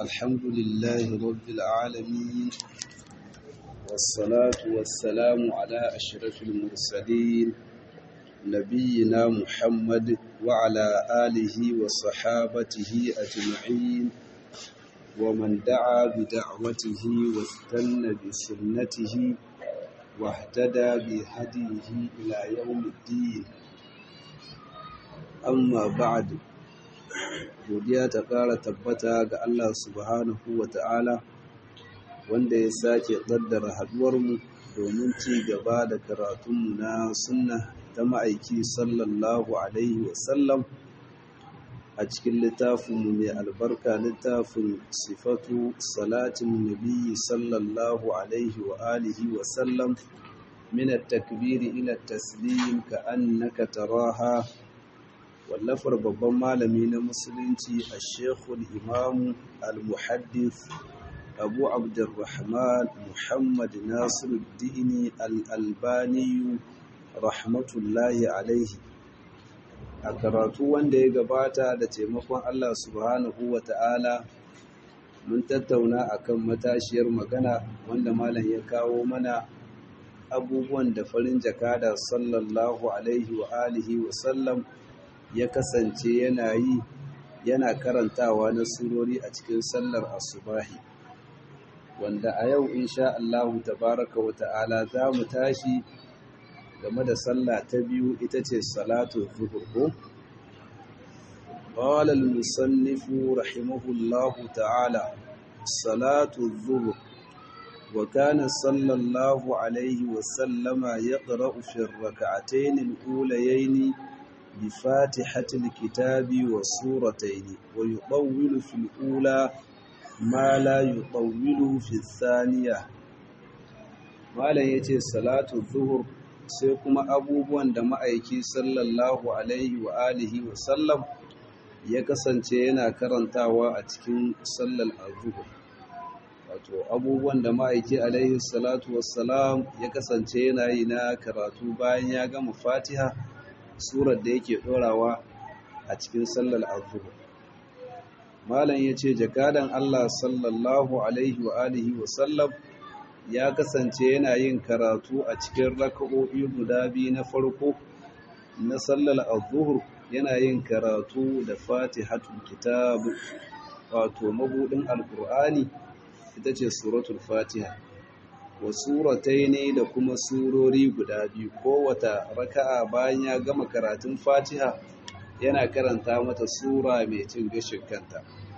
الحمد لله رب العالمين والصلاة والسلام على أشرف المرسلين نبينا محمد وعلى آله وصحابته أجمعين ومن دعا بدعوته واستنى بسنته واهتدى بهديه إلى يوم الدين amma ba'ad godiya ta ƙara tabbata ga Allah subhanahu wa ta'ala wanda ya sake ƙaddara haɗuwarmu domin ci gaba da karatunmu na sunna ta ma'aiki sallallahu alaihi wasallam a cikin littafinmu mai albarka littafin sifatu salatin nabiyyi sallallahu alaihi wa alihi wasallam min at-takbiri ila at-taslim ka annaka taraha wallafar babban malami na musulunci a shekul imamu al-muhaddis abu abdurrahman muhammad nasiruddini al-albaniyu rahmatullahi alaihi a karatu wanda ya gabata da taimakon allah subhanahu wa ta'ala mun tattauna akan matashiyar magana wanda malam ya kawo mana abubuwan da farin jakada sallallahu alaihi wa alihi wa sallam ya kasance yana yi yana karantawa na surori a cikin sallar asubahi wanda a yau insha Allahu tabaraka wa ta'ala za mu tashi game da sallah ta biyu ita ce salatu zuhur ko قال المصنف رحمه الله تعالى صلاة الظهر وكان صلى الله عليه وسلم يقرأ في الركعتين الأوليين بفاتحة الكتاب والسورتين ويطول في الأولى ما لا يطول في الثانية ما لا يتي صلاة الظهر sai kuma abubuwan da ma'aiki sallallahu alaihi wa alihi wa sallam ya kasance yana karantawa a cikin sallar azuhur wato abubuwan da ma'aiki alaihi salatu wassalam ya kasance yana yi na karatu bayan ya gama fatiha surar da yake ɗorawa a cikin sallar azuhur malam ya ce jakadan Allah sallallahu alaihi wa alihi wa sallam ya kasance yana yin karatu a cikin raka'o'i guda biyu na farko na sallar azuhur yana yin karatu da fatihatul kitab wato mabudin alkur'ani ita ce suratul fatiha wa suratai ne da kuma surori guda biyu kowata raka'a bayan ya gama karatun fatiha yana karanta mata sura mai cin gashin kanta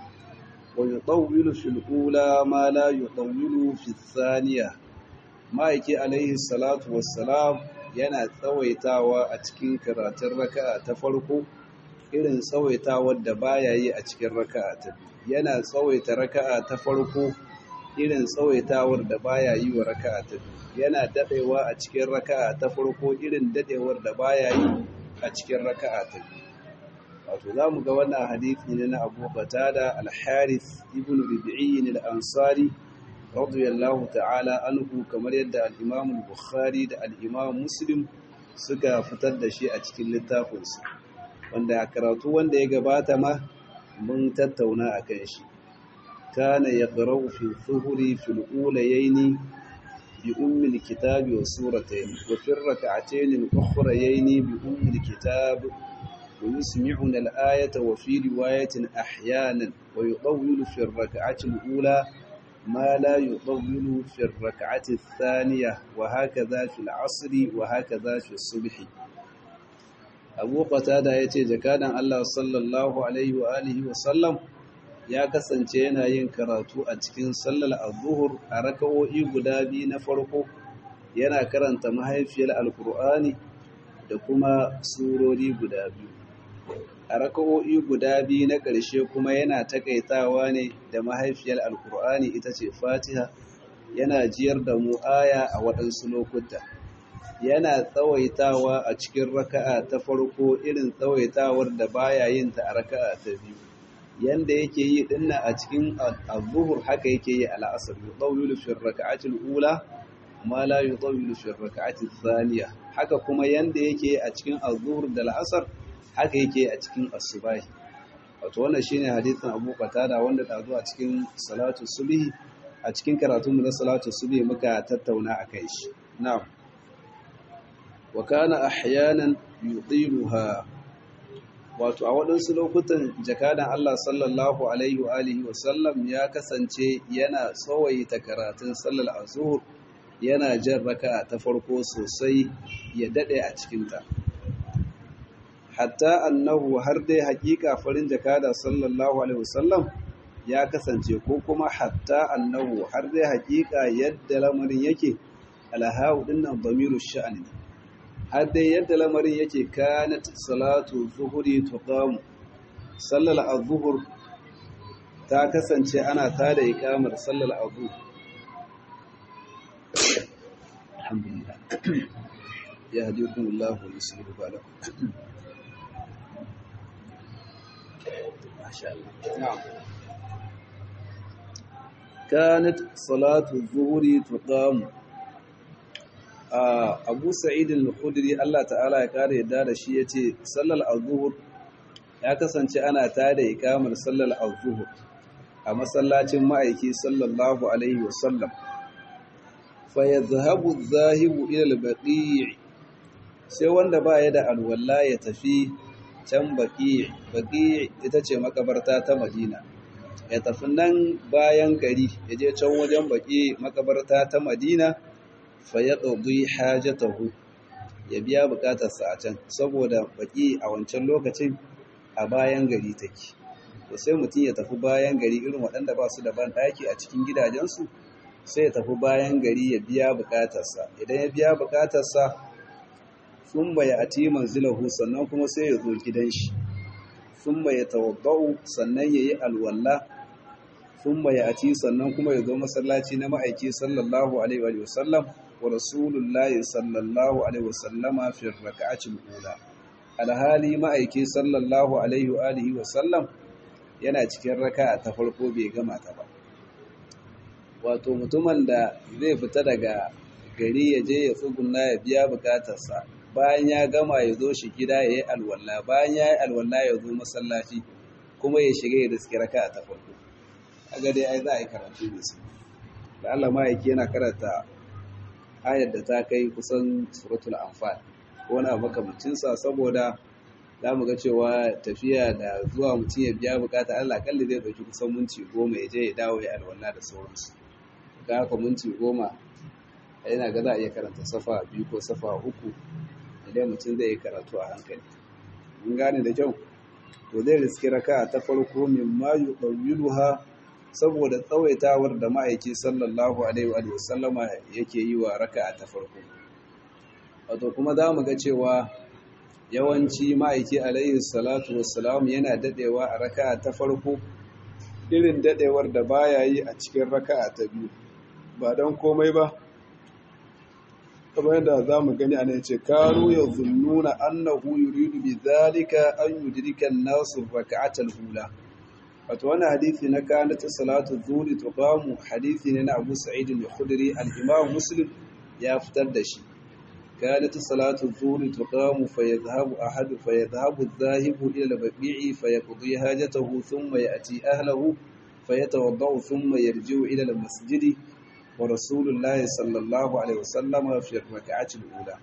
wa yutawwilu fil ula ma la yutawwilu fil thaniya ma'aiki alaihi salatu wassalam yana tsawaitawa a cikin karatun raka'a ta farko irin tsawaitawar da baya yi a cikin raka'a ta biyu yana tsawaita raka'a ta farko irin tsawaitawar da baya yi wa raka'a ta biyu yana dadewa a cikin raka'a ta farko irin dadewar da baya yi a cikin raka'a ta biyu wato zamu ga wannan hadisi ne na Abu Qatada al-Harith ibn Rabi'i al-Ansari radiyallahu ta'ala anhu kamar yadda al-Imam al-Bukhari da al-Imam Muslim suka fitar da shi a cikin littafinsu wanda karatu wanda ya gabata ma mun tattauna akan shi كان يقرأ في الظهر في الأوليين بأم الكتاب وسورتين وفي الركعتين الأخريين بأم الكتاب ويسمعنا الآية وفي رواية أحيانا ويطول في الركعة الأولى ما لا يطول في الركعة الثانية وهكذا في العصر وهكذا في الصبح أبو قتادة يتي جكادا الله صلى الله عليه وآله وسلم ya kasance yana yin karatu a cikin sallar azuhur a raka'o'i guda biyu na farko yana karanta mahaifiyar alkur'ani da kuma surori guda biyu a raka'o'i guda biyu na ƙarshe kuma yana takaitawa ne da mahaifiyar alkur'ani ita ce fatiha yana jiyar da mu aya a waɗansu lokuta yana tsawaitawa a cikin raka'a ta farko irin tsawaitawar da baya yin ta a raka'a ta biyu yanda yake yi dinnan a cikin az-zuhur haka yake yi a al-asr yutawilu fi ar-rak'ati al-ula ma la yutawilu fi ar-rak'ati ath-thaniya haka kuma yanda yake a cikin az-zuhur da al-asr haka yake a cikin as-subahi wato wannan shine hadisin Abu Qatada wanda da zuwa cikin salatu subhi a cikin karatunmu na salatu subhi muka tattauna akai shi na'am wa kana ahyanan yudiluha wato a waɗansu lokutan jakadan Allah sallallahu alaihi wa alihi wa sallam ya kasance yana tsawaita karatun sallar azhur yana jan raka'a ta farko sosai ya dade a cikinta hatta annahu har dai hakika farin jakada sallallahu alaihi wasallam ya kasance ko kuma hatta annahu har dai hakika yadda lamarin yake alhawu dinnan damiru sha'ani har dai yadda lamarin yake kanat salatu zuhuri tuqam sallal azhur ta kasance ana tada ikamar sallal azhur alhamdulillah yahdikumullahu wa yuslihu balakum ما شاء الله نعم كانت صلاة الظهر تقام أبو سعيد الخدري الله تعالى يقال يدار شيء صلى الظهر ya kasance ana tada ikamar sallar az-zuhur a masallacin ma'aiki sallallahu alaihi wasallam fa yadhhabu adh-dhahibu ila al-baqi' sai wanda ba ya da alwala ya tafi can baƙi baƙi ita ce makabarta ta madina ya tafi nan bayan gari ya je can wajen baƙi makabarta ta madina fa ya ɗauki hajjatahu ya biya buƙatarsa a can saboda baƙi a wancan lokacin a bayan gari take to sai mutum ya tafi bayan gari irin waɗanda ba su da ban ɗaki a cikin gidajensu sai ya tafi bayan gari ya biya buƙatarsa idan ya biya buƙatarsa sun ya ati manzilahu sannan kuma sai ya zo gidan shi sun ya tawadda'u sannan ya yi alwalla sun ya ati sannan kuma ya zo masallaci na ma'aiki sallallahu alaihi wa sallam wa rasulullahi sallallahu alaihi wa sallama fi raka'atil ula alhali ma'aiki sallallahu alaihi wa alihi wa sallam yana cikin raka'a ta farko bai gama ta ba wato mutumin da zai fita daga gari ya je ya tsuguna ya biya bukatarsa bayan ya gama ya zo shi gida ya yi alwala bayan ya yi alwala ya zo masallaci kuma ya shiga ya riski raka a ta farko aga dai ai za a yi karatu da su da Allah ma yake yana karanta ayar da ta kai kusan suratul anfal ko na makamancinsa saboda za mu ga cewa tafiya da zuwa mutum ya biya bukata Allah kalli zai dauki kusan minti goma ya je ya dawo ya alwala da sauransu ga haka minti goma yana ga za a iya karanta safa biyu ko safa uku idan mutum zai yi karatu a hankali mun gane da kyau to zai riski raka ta farko min ma yuqawwiluha saboda tsawaitawar da ma'aiki sallallahu alaihi wa sallama yake yi wa raka ta farko wato kuma za mu ga cewa yawanci ma'aiki alaihi salatu wassalam yana dadewa a raka ta farko irin dadewar da baya yi a cikin raka ta biyu ba don komai ba kamar yadda za mu gani ana ce karu ya zunnuna annahu yuridu bi zalika an yudrika an-nasu rak'atal hula wato wannan hadisi na kanat salatu dhuhri tuqamu hadisi ne na Abu Sa'id al-Khudri al-Imam Muslim ya fitar da shi kanat salatu dhuhri tuqamu fayadhhabu ahadu fayadhhabu adh-dhahibu ila al-baqi'i fayaqdi hajatahu thumma ya'ti ahlihi fayatawaddau thumma yarji'u ila al-masjidi ورسول الله صلى الله عليه وسلم في الركعة الأولى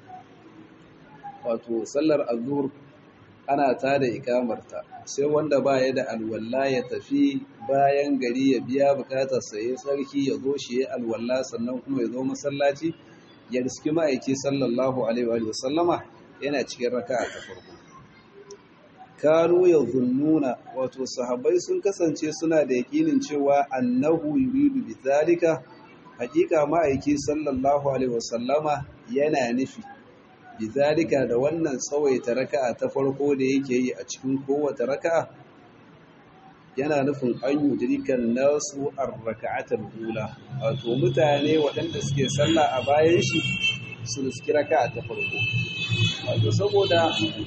wato sallar azhur ana tada ikamarta sai wanda baya da alwalla ya tafi bayan gari ya biya bukatar sa yayin sarki ya zo shi ya alwalla sannan kuma ya zo masallaci ya riski ma'aiki sallallahu alaihi wa sallama yana cikin raka'a ta farko kanu yazunnuna wato sahabbai sun kasance suna da yakinin cewa annahu yuridu bi zalika hakika ma'aiki sallallahu alaihi wasallama yana nufi bizalika da wannan tsawaita raka'a ta farko da yake yi a cikin kowace raka'a yana nufin an yudrikan nasu ar-raka'atul ula wato mutane waɗanda suke sallah a bayan shi su riski raka'a ta farko wato saboda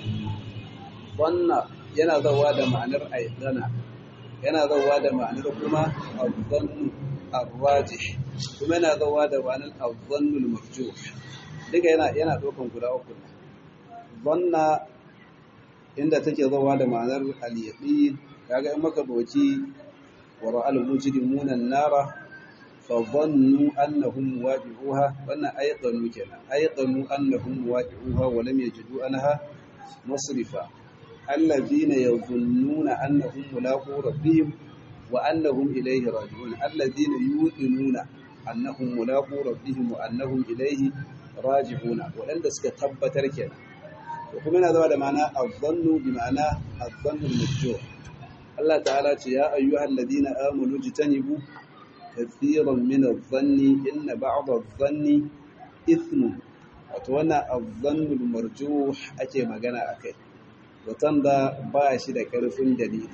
wannan yana zawa da ma'anar aidana yana zawa da ma'anar kuma adhannu ar-rajih kuma yana zawa da ma'anar adhannul marjuh duka yana yana dokan guda uku ne zanna inda take zawa da ma'anar al-yaqin kaga in maka doki wa ra'al mujrimuna an-nara fa dhannu annahum waqi'uha wannan ayqanu kenan ayqanu annahum waqi'uha wa lam yajidu anha masrifa alladhina yadhunnuna annahum mulaqu rabbihim wa annahum ilayhi raji'un alladhina yuqinuna annahum mulaqu rabbihim wa annahum ilayhi raji'una wadanda suka tabbatar kenan to kuma yana zama da ma'ana adh-dhannu bi ma'ana adh-dhannu al-mujjuh Allah ta'ala ce ya ayyuhal ladina amanu jitanibu kathiran min adh-dhanni inna ba'd adh-dhanni ithmun wato wannan adh-dhannu al-marjuh ake magana akai watan da ba shi da karfin dalili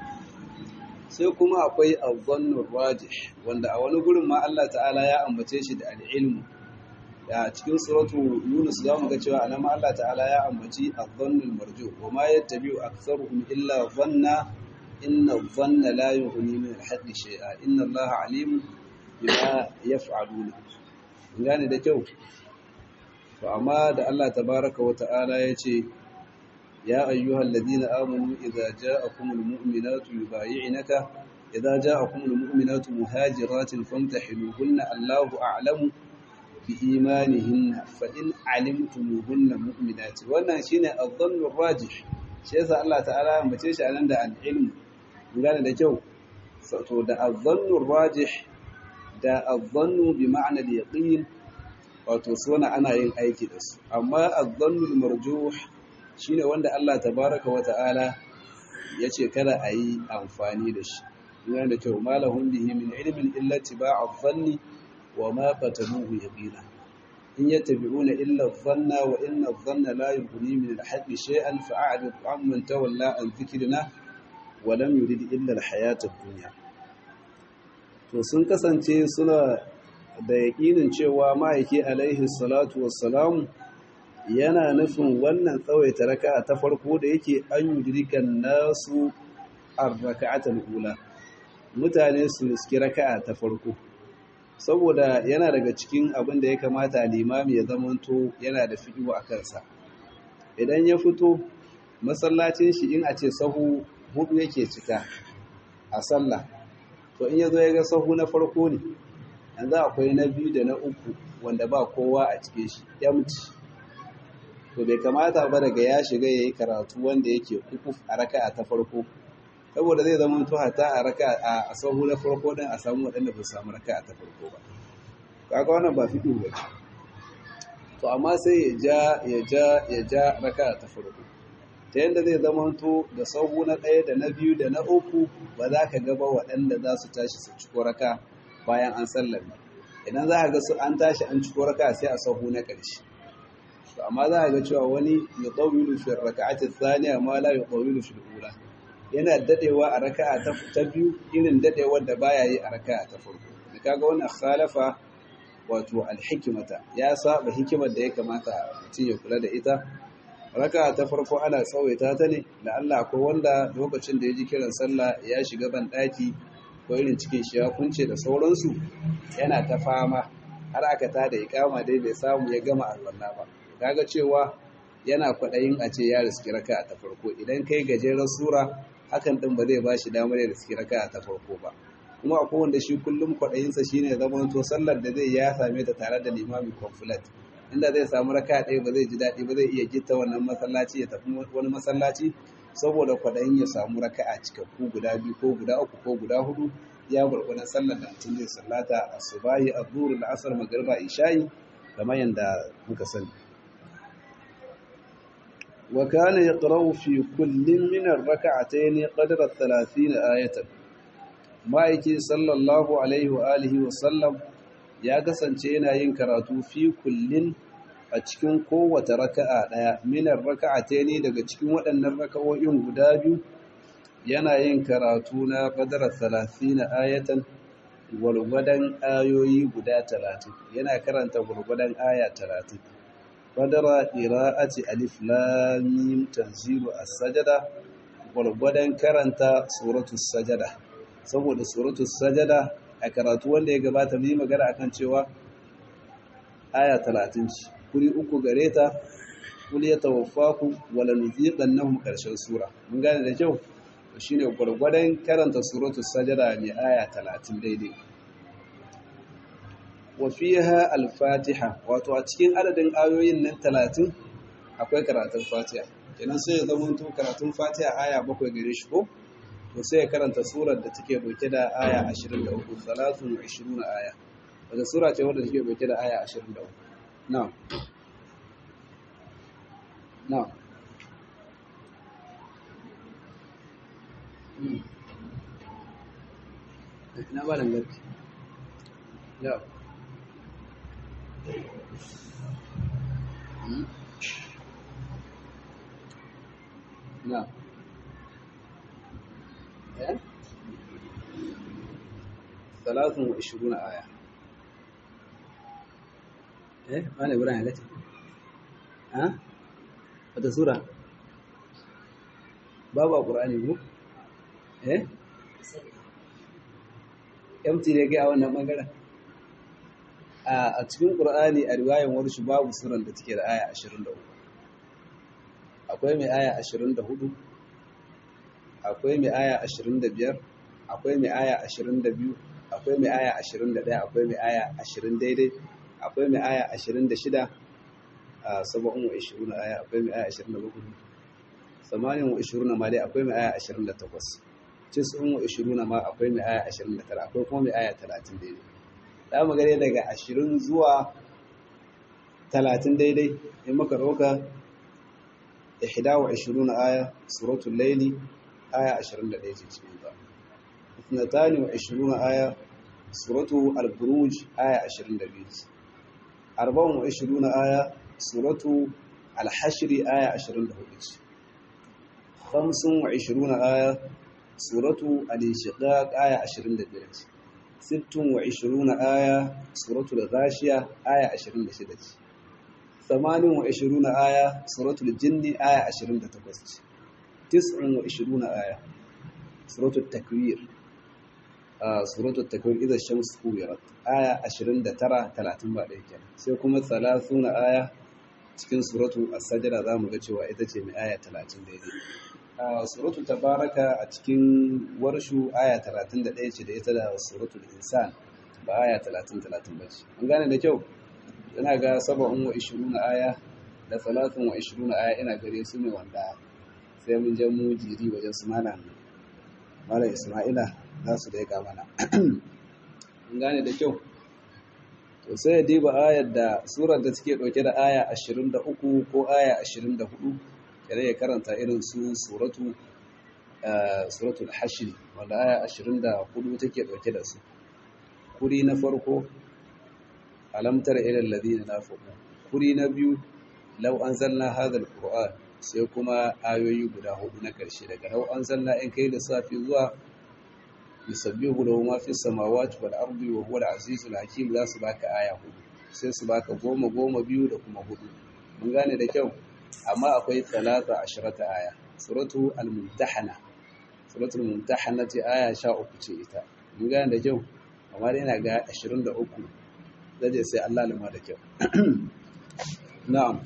sai kuma akwai adh-dhannu rajih wanda a wani gurin ma Allah ta'ala ya ambace shi da al-ilmu a cikin suratu Yunus zamu ga cewa anan ma Allah ta'ala ya ambaci adh-dhannu al-marjuh wa ma yattabi'u aktharuhum illa dhanna inna dhanna la yughni min al-haqqi shay'a inna Allaha alimun bima yaf'aluna gane da kyau to amma da Allah tabaaraka wa ta'ala yace ya ayyuhal ladina amanu idza ja'akumul mu'minatu yubay'inaka idza ja'akumul mu'minatu muhajiratin famtahinuhunna Allahu a'lamu bi imanihinna fa in 'alimtumuhunna mu'minati wannan shine adh-dhannu rajih shi yasa Allah ta'ala ya ambace shi anan da al-ilm gane da kyau to da adh-dhannu rajih da adh-dhannu bi ma'na al-yaqin wato suna ana yin aiki da su amma adh-dhannu al-marjuh shine wanda Allah tabaaraka wa ta'ala yace kada a yi amfani da shi gane da kyau malahum bihi min ilmin illa tiba'a adh-dhanni wa ma qataluhu yaqina in yattabi'una illa adh-dhanna wa inna adh-dhanna la yughni min al-haqqi shay'an fa'arid 'amman tawalla an dhikrina wa lam yurid illa al-hayata ad-dunya to sun kasance suna da yaƙinin cewa ma'aiki alaihi salatu wassalamu yana nufin wannan tsawaita raka'a ta farko da yake an yudrikan nasu ar-raka'atul ula mutane su riski raka'a ta farko saboda yana daga cikin abin da ya kamata limami ya zamanto yana da fiƙiwa a kansa idan ya fito masallacin shi in a ce sahu hudu yake cika a sallah to in ya zo ya ga sahu na farko ne yanzu akwai na biyu da na uku wanda ba kowa a cikin shi yamci to bai kamata ba daga ya shiga ya yi karatu wanda yake kukuf a raka'a ta farko saboda zai zama to hata a raka a sahu na farko din a samu waɗanda ba su samu raka ta farko ba kaga wannan ba fiɗo ba to amma sai ya ja ya ja ya ja raka ta farko ta yadda zai zama to da sahu na ɗaya da na biyu da na uku ba za ka gaba waɗanda za su tashi su ciko raka bayan an sallame idan za ka ga su an tashi an ciko raka sai a sahu na ƙarshe to amma za ka ga cewa wani ya tsawilu fi raka'ati thaniya ma la yuqawilu fi al-ula yana dadewa a raka'a ta biyu irin dadewar da baya yi a raka'a ta farko da kaga wannan khalafa wato alhikmata ya saba hikimar da ya kamata mutum ya kula da ita raka'a ta farko ana tsawaita ta ne da Allah ko wanda lokacin da ya ji kiran sallah ya shiga ban daki ko irin cikin shi ya kunce da sauransu yana ta fama har aka ta da ikama dai bai samu ya gama alwala ba kaga cewa yana kwaɗayin a ce ya riski raka'a ta farko idan kai gajeren sura hakan din ba zai bashi damar da suke raka ta farko ba kuma akwai wanda shi kullum kwaɗayinsa shine zaman to sallar da zai ya same ta tare da limami conflict inda zai samu raka ɗaya ba zai ji daɗi ba zai iya gitta wannan masallaci ya tafi wani masallaci saboda kwaɗayin ya samu raka'a cikakku guda biyu ko guda uku ko guda hudu ya gurgurdan sallar da mutum zai sallata asubahi adhur al-asr magriba isha'i kamar yanda muka sani وكان يقرأ في كل من الركعتين قدر الثلاثين آية ma'aiki sallallahu alaihi wa alihi wa sallam ya kasance yana yin karatu fi kullin a cikin kowace raka'a daya minar raka'ataini daga cikin waɗannan raka'o'in guda biyu yana yin karatu na qadara 30 ayatan gwargwadon ayoyi guda 30 yana karanta gwargwadon aya 30 qadara qira'ati alif lam mim tanzilu as-sajda gwargwadon karanta suratul sajada saboda suratul sajada a karatu wanda ya gabata mu yi magana akan cewa aya 30 ce kuri uku gare ta kul yatawaffaku wala nuziqannahum karshen sura mun gane da kyau shine gwargwadon karanta suratul sajada mai aya 30 daidai wa fiha al-fatiha wato a cikin adadin ayoyin nan 30 akwai karatun fatiha kenan sai ya zama to karatun fatiha aya bakwai gare shi ko to sai ya karanta surar da take dauke da aya 23 salatun 20 aya wata sura ce wadda take dauke da aya 23 na'am na'am ina ba langarki ya na eh ثلاث وعشرون آية إيه ما نقول عنها لك ها هذا سورة بابا قرآن يقول إيه yamti ne ga wannan bangaren a cikin qur'ani a riwayan warshi babu suran da take da aya 23 akwai mai aya 24 akwai mai aya 25 akwai mai aya 22 akwai mai aya 21 akwai mai aya 20 daidai akwai mai aya 26 a saba'un wa 20 aya akwai mai aya 27 samanin wa 20 ma dai akwai mai aya 28 cisun wa 20 ma akwai mai aya 29 akwai kuma mai aya 30 daidai za mu gane daga 20 zuwa 30 daidai in muka roka 21 aya suratul laili aya 21 ce cikin ta 22 aya suratu al-buruj aya 22 24 aya suratu al-hashr aya 24 25 aya suratu al-inshiqaq aya 25 26 aya suratu al-ghashiya aya 26 28 aya suratu al-jinni aya 28 29 aya suratu at-takwir suratul takwir idza shams kuwirat aya 29 30 ba dai kenan sai kuma 30 aya cikin suratul as-sajda zamu ga cewa ita ce mai aya 30 daidai suratul tabaraka a cikin warshu aya 31 ce da ita da suratul insan ba aya 30 30 ba ce an gane da kyau ina ga 27 aya da 23 aya ina gare su ne wanda sai mun je mu jiri wajen su malam malam isma'ila za su daika mana gane da kyau to sai ya diba ayar da surar da take dauke da aya 23 ko aya 24 kare ya karanta irin su suratu suratul hashr wanda aya 24 take dauke da su kuri na farko alam tara ila alladhina nafaqu kuri na biyu law anzalna hadha alquran sai kuma ayoyi guda hudu na karshe daga law anzalna in kai da safi zuwa yusabbihu lahu ma fi samawati wal ardi wa huwa al-azizul hakim za su baka aya hudu sai su baka goma goma biyu da kuma hudu mun gane da kyau amma akwai talata ashrata aya suratu al-mumtahana suratul mumtahana ce aya 13 ce ita mun gane da kyau amma dai ina ga 23 zaje sai Allah lima da kyau na'am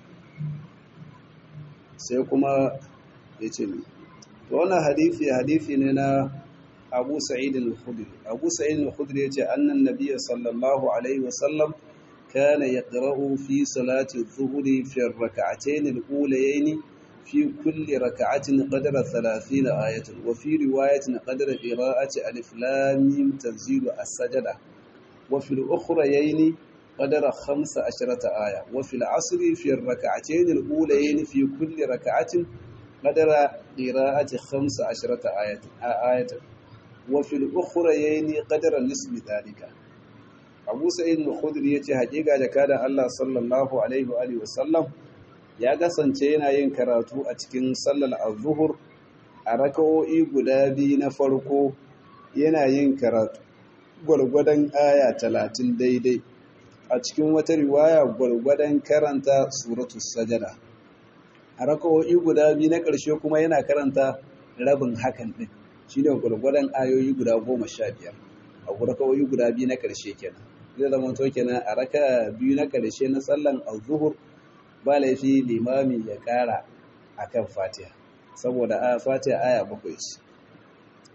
sai kuma yace to wannan hadisi hadisi ne na abu sa'id al-khudri abu sa'id al-khudri yace annan nabiy sallallahu alaihi wasallam kana yaqra'u fi salati adh-dhuhri fi ar-rak'atayn al-ulayayn fi kulli rak'atin qadra 30 ayatan wa fi riwayatin qadra qira'ati alif lam mim tanzilu as-sajda wa fi al-ukhrayayn qadra 15 aya wa fi al-'asr fi ar-rak'atayn al-ulayayn fi kulli rak'atin qadra qira'ati 15 ayatan وفي الأخريين قدر نسب ذلك Abu Sa'id al-Khudri yace hakika da kada Allah sallallahu alaihi wa alihi wasallam ya kasance yana yin karatu a cikin sallar az-zuhur a raka'o'i guda biyu na farko yana yin karatu gwargwadon aya 30 daidai a cikin wata riwaya gwargwadon karanta suratul sajada a raka'o'i guda biyu na ƙarshe kuma yana karanta rabin hakan din shi ne gwargwadon ayoyi guda goma sha biyar a raka'o'i guda biyu na ƙarshe kenan zai zama to kenan a raka biyu na ƙarshe na tsallan al-zuhur ba laifi limami ya ƙara akan fatiha saboda a fatiha aya bakwai ce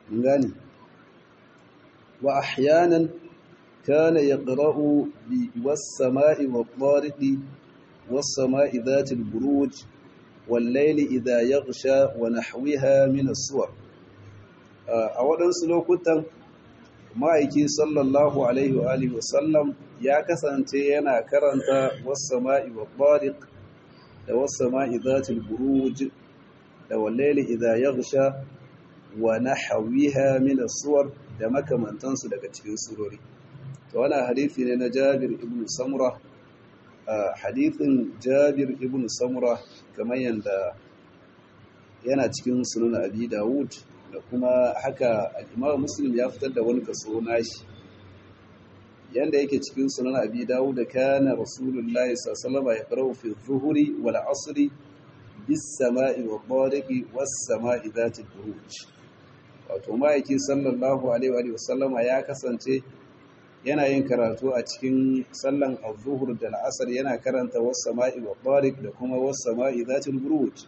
gani wa ahyanan kana yaqra'u bi was-sama'i wat-tariqi was-sama'i dhati al-buruj wal-layli idha yaghsha wa nahwiha min as-suwar a waɗansu lokutan ma'aiki sallallahu alaihi wa alihi wasallam ya kasance yana karanta was-sama'i wat-tariq da was-sama'i dhati al-buruj da wal-layli idha yaghsha wa nahwiha min as-suwar da makamantansu daga cikin surori to wannan hadisi ne na Jabir ibn Samura hadisin Jabir ibn Samura kamar yanda yana cikin sunan Abi Dawud da kuma haka al-Imam Muslim ya fitar da wani kaso nashi yanda yake cikin sunan Abi Dawud da kana Rasulullahi sallallahu alaihi wasallam ya qara'u fi dhuhri wal 'asri bis sama'i wa tariqi was sama'i dhati buruj wato ma'aiki sallallahu alaihi wa sallama ya kasance yana yin karatu a cikin sallan az-zuhr da al-asr yana karanta was sama'i wa tariq da kuma was sama'i dhati buruj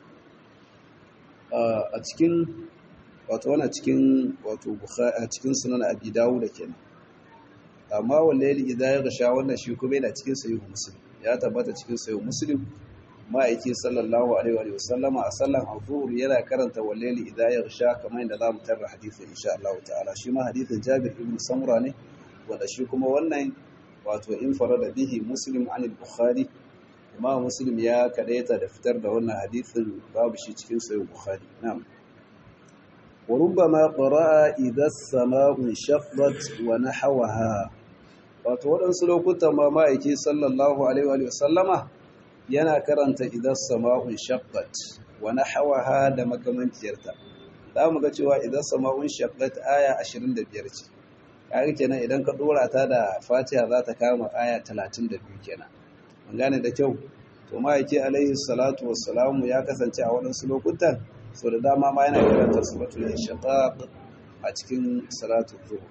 a cikin wato wana cikin wato bukhari a cikin sunan abi dawud kenan amma wallahi idan ya gasha wannan shi kuma yana cikin sahih muslim ya tabbata cikin sahih muslim ma'aiki sallallahu alaihi wa sallama a sallan al-zuhur yana karanta wallahi idan ya gasha kamar yadda zamu tarra hadisin insha Allah ta'ala shi ma hadisin Jabir ibn Samura ne wanda shi kuma wannan wato in farada bihi muslim an al-bukhari kuma muslim ya kadaita da fitar da wannan hadisin babu shi cikin sahih bukhari na'am وربما قرأ إذا السماء انشقت ونحوها wato waɗansu lokutan ma ma'aiki sallallahu alaihi wa sallama yana karanta idan sama'un shaqqat wa nahawaha da makamanciyarta za mu ga cewa idan sama'un shaqqat aya 25 ce kaga kenan idan ka dora ta da Fatiha za ta kama aya 32 kenan mun gane da kyau to ma'aiki alaihi salatu wassalamu ya kasance a waɗansu lokutan so da dama ma yana karanta suratul inshiqaq a cikin salatu dhuhr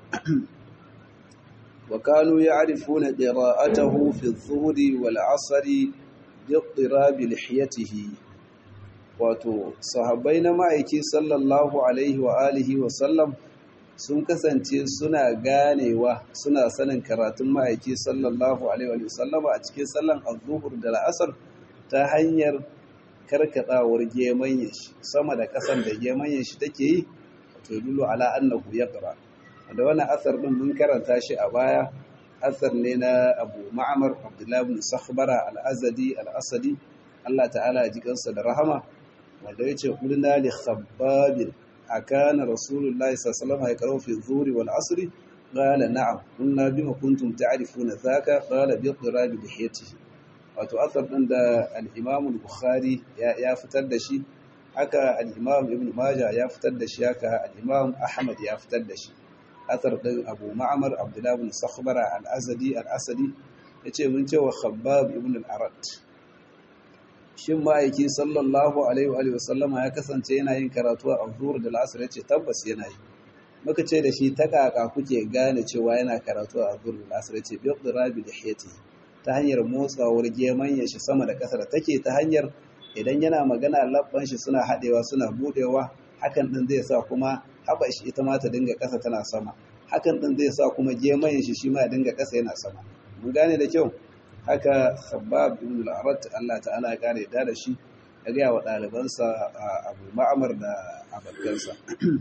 wa kanu ya'rifuna qira'atahu fi adh-dhuhri wal 'asri bi iqtirabi lihiyatihi wato sahabbai na ma'aiki sallallahu alaihi wa alihi wa sallam sun kasance suna ganewa suna sanin karatun ma'aiki sallallahu alaihi wa sallama a cikin sallan adh-dhuhr da al-'asr ta hanyar karkadawar gemanyen shi sama da kasan da gemanyen shi take yi to dulu ala annahu yaqra da wannan asar din mun karanta shi a baya asar ne na Abu Ma'mar Abdullah ibn Sakhbara al-Azadi al-Asadi Allah ta'ala ya ji kansa da rahama wanda yace qulna li khabbab akana rasulullahi sallallahu alaihi wasallam fi dhuhri wal asri qala na'am qulna bima kuntum ta'rifuna dhaka qala bi iqtirabi lihiyatihi wato asar ɗin da al'imam bukhari ya fitar da shi haka al'imam ibn maja ya fitar da shi haka al'imam ahmad ya fitar da shi asar ɗin abu ma'amar abdullahi ibn sakhbara al'azadi al'asadi ya ce mun cewa khabbab ibn al'arat shin ma'aiki sallallahu alaihi wa sallama ya kasance yana yin karatu a zuhur da la'asar ya ce tabbas yana yi muka ce da shi ta kaka kuke gane cewa yana karatu a zuhur da la'asar ya ce bi rabi da hiyati ta hanyar motsawar geman shi sama da ƙasa da take ta hanyar idan yana magana labban shi suna haɗewa suna buɗewa hakan ɗin zai sa kuma haɓa shi ita ma ta dinga ƙasa tana sama hakan ɗin zai sa kuma geman shi shi ma ya dinga ƙasa yana sama mun gane da kyau haka khabbab ibn al-arat Allah ta'ala ya kare da da shi ya ga wa ɗalibansa Abu Ma'mar da abakansa